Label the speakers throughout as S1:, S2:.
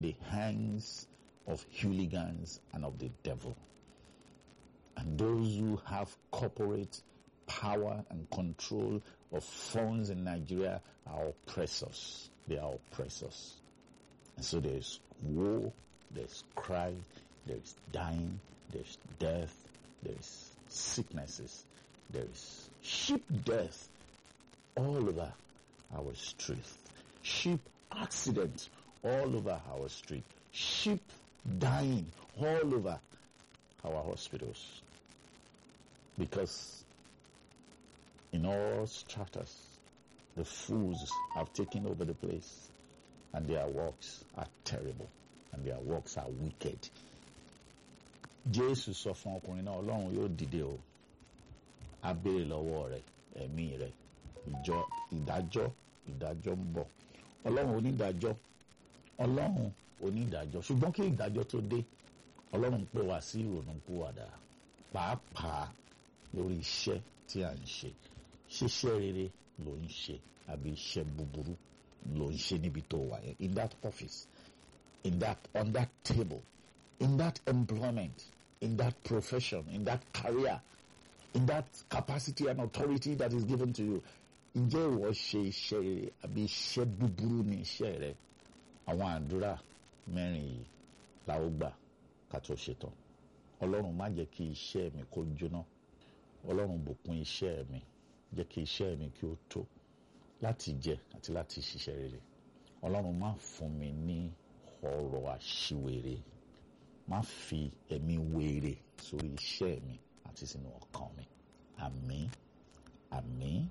S1: the hands of hooligans and of the devil. And those who have corporate power and control of funds in Nigeria are oppressors. They are oppressors. And so there's war, there's cry, there's dying, there's death, there's sicknesses, there's sheep death all over our street. Sheep accidents all over our street. Sheep dying all over our hospitals. Because in all stratas, the fools have taken over the place and their works are terrible and their works are wicked. Jésù sọ fún ọkùnrin náà Ọlọ́run yóò dìde o. A béèrè lọ́wọ́ rẹ̀ ẹ̀mí rẹ̀ ìjọ ìdájọ́ ìdájọ́ ń bọ̀. Ọlọ́run onídàájọ́ Ọlọ́run onídàájọ́ ṣùgbọ́n kí ìdájọ́ tó dé Ọlọ́run pè wá sí ìrònúpìwàdà pàápàá lórí iṣẹ́ tí à ń ṣe ṣiṣẹ́ rere ló ń ṣe àbí iṣẹ́ búburú ló ń ṣe níbi tó wà yẹn in that office in that on that table in that employment in that profession in that career in that capacity and authority that is given to you ǹjẹ́ ìwọ ṣe iṣẹ́ rere àbí iṣẹ́ búburú ní iṣẹ́ rẹ àwọn àdúrà mẹ́rin yìí la ó gbà ká tó ṣetán ọlọ́run má jẹ́ kí iṣẹ́ mi kó jóná ọlọ́run bùkún iṣẹ́ mi jẹ́ kí iṣẹ́ mi kí ó tó láti jẹ àti láti ṣiṣẹ́ rere ọlọ́run má fún mi ní ọ̀rọ̀ àṣìwèrè má fi ẹ̀mí wèrè sórí iṣẹ́ mi àti sínú ọkàn mi àmín àmín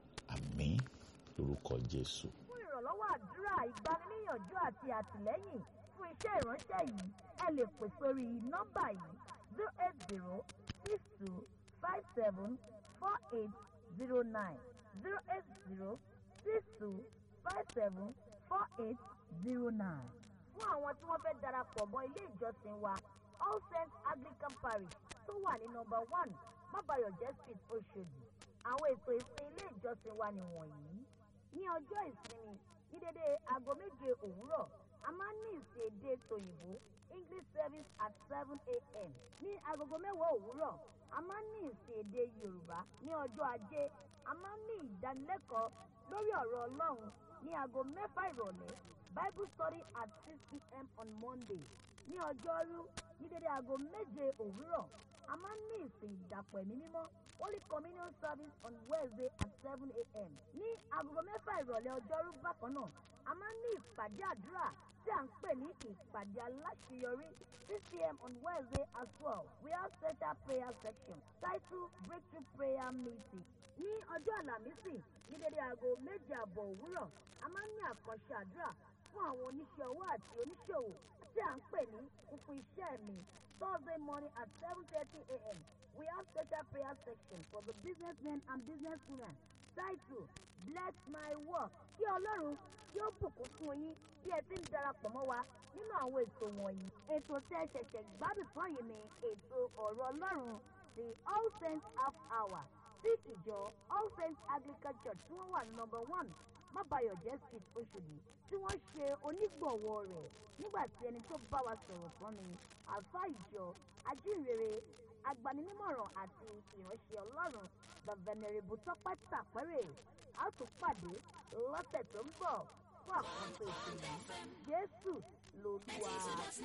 S1: àmín lórúkọ jésù.
S2: fún ìrànlọ́wọ́ àdúrà ìgbaniníyànjú àti àtìlẹ́yìn fún iṣẹ́ ìránṣẹ́ yìí ẹ lè pè sórí nọ́mbà yìí zero eight zero six two five seven four eight zero nine zero eight zero six two five seven four eight zero nine. fún àwọn tí wọ́n fẹ́ darapọ̀ mọ́ ilé ìjọsìn wa all saints anglican parish tó wà ní nọ́mbà one mábàyọ̀jẹ́ street oṣòdì àwọn ètò ìsìn ilé ìjọsìn wa nìwọ̀nyí ní ọjọ́ ìsinmi ní dédé aago méje òwúrọ̀ a máa ń ní ìsìn èdè tòyìnbó english service at seven a.m. ní agogo mẹ́wàá òwúrọ̀ a máa ń ní ìsìn èdè yorùbá ní ọjọ́ ajé a máa ń ní ìdánilẹ́kọ̀ọ́ lórí ọ̀rọ̀ ọlọ́run ní aago mẹ́fà ìrọ̀lẹ́ bible study at six p.m. on monday ní ọjọ́rú ní dédé aago méje òwúrọ̀ a máa ń ní ìsìn ìdàpọ̀ ẹ̀mí mímọ́ holy communion service on wednesday at seven a.m. ní agogo mẹ́fà ìrọ̀lẹ́ ọjọ́rú bákan náà a máa ń ní ìpàdé àdúrà tí à ń pè ní ìpàdé aláṣeyọrí six pm on wednesday as well we have special prayer section titled breakthrough prayer meeting ní ọjọ́ àlàmísì ní dédé aago méje àbọ̀ òwúrọ̀ a máa ń ní àkànṣe àdúrà fún àwọn oníṣẹ́ owó àti oníṣòwò tí à ń pè ní kúkú iṣẹ́ mi thursday morning at seven thirty a.m. we have special prayer section for the businessmen and businesswomen titled bless my work kí ọlọ́run yóò bùkún fún yín bí ẹ ti ń darapọ̀ mọ́ wa nínú àwọn ètò wọ̀nyí. ètò tẹ́ ẹ ṣẹ̀ṣẹ̀ gbádùn tán yìí ni ètò ọ̀rọ̀ ọlọ́run the all saints half hour tí ìjọ all saints anglican church tí wọ́n wà ní number one mábàyọ̀jẹ́ street oṣòdì tí wọ́n ṣe onígbọ̀wọ́ rẹ̀ nígbà tí ẹni tó bá wa sọ̀rọ̀ tán ni àlùfáà ìjọ ajínrere agbaninímọ̀ràn àti ìránṣẹ́ ọlọ́run the venerable tọ́pẹ́ tàpẹ́rẹ́ a tún pàdé lọ́sẹ̀ tó ń bọ̀ fún àkànṣe ìṣẹ̀lẹ̀ jésù lolúwa.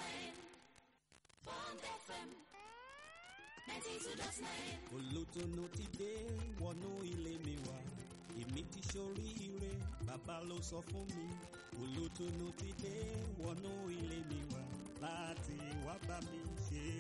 S3: olùtùnú ti dé wọnú ilé mi wá èmi ti ṣoríire bàbá ló sọ fún mi olùtùnú ti dé wọnú ilé mi wá láti wá bá mi ṣe